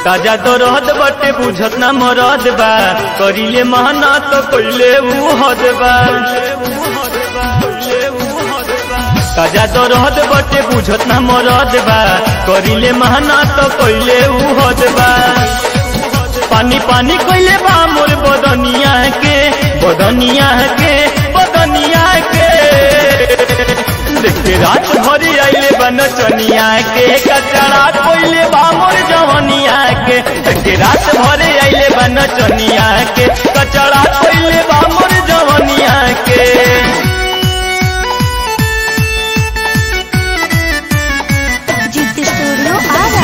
ताजा तो रहत बटे बुझत ना मरद बा करिले मेहनत तो कइले ऊ हद बा ताजा तो रहत बटे बुझत ना मरद बा करिले मेहनत तो कइले ऊ हद बा पानी पानी कइले बा मोर बदनिया के बदनिया के बदनिया के देखे रात भरी आइले बन चनिया के कचरा कोइले बा मोर जवनिया के देखे रात भरी आइले बन चनिया के कचरा कोइले बा मोर जवनिया के जिद्द स्टूडियो आरा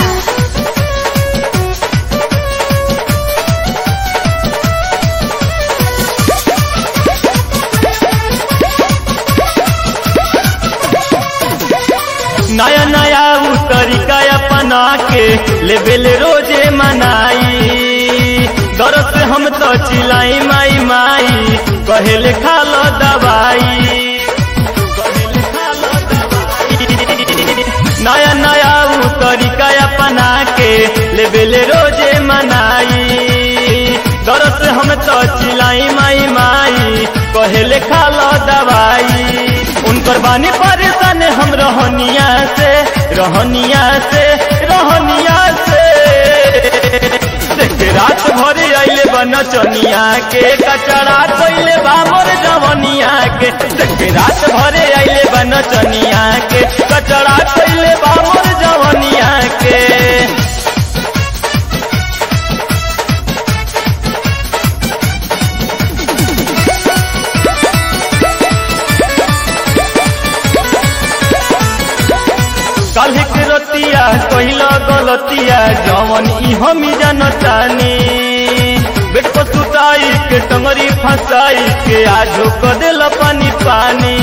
नया नया उ तरीका अपना के लेबेल रोजे मनाई दरद से हम तो चिलाई माई माई कहेले खा लो दवाई नया नया उ तरीका अपना के लेबेल रोजे मनाई दरद से हम तो चिलाई माई माई कहेले खा लो दवाई उनकर बानी परेशान हम रहनिया से रहनिया से रहनिया से देखे रात भरे आइले बन चनिया के कचरा कोइले बामर जवनिया के देखे रात भरे आइले बन चनिया के कचरा कोइले बामर जवनिया के काल्हि के रतिया कहिला गलतिया जवन ई हमी जानतानी बेट को सुताई के टंगरी फंसाई के आजो क देल पानी पानी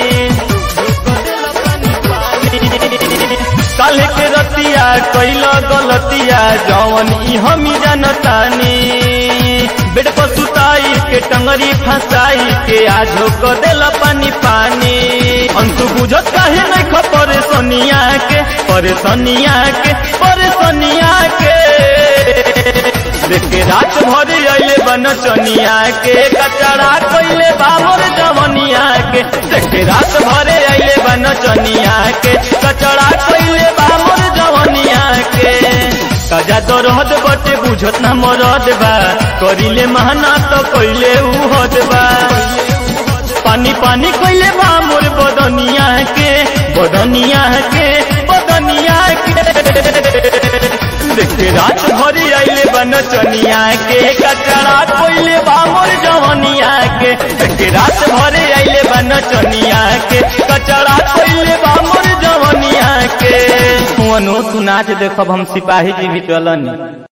काल्हि के रतिया कहिला गलतिया जवन ई हमी जानतानी बेट को सुताई के टंगरी फंसाई के आजो क देल पानी पानी अंतु बुझत काहे नहीं ख परेशानिया के परेशानिया के परेशानिया के देखे रात भर आइले बन चनिया के कचरा कइले बामर जवनिया के देखे रात भर आइले बन चनिया के कचरा कइले बामर जवनिया के सजा तो रहत बटे बुझत ना मरद बा करिले मेहनत तो कइले ऊ हद बा पानी पानी कइले बा मोर बदनिया के बदनिया के बदनिया के देखे रात भरी आइले बन चनिया के कचरा कोइले बा मोर जवनिया के देखे रात भरी आइले बन चनिया के कचरा कोइले बा मोर जवनिया के वनो सुनाच देखब हम सिपाही जी भी चलनी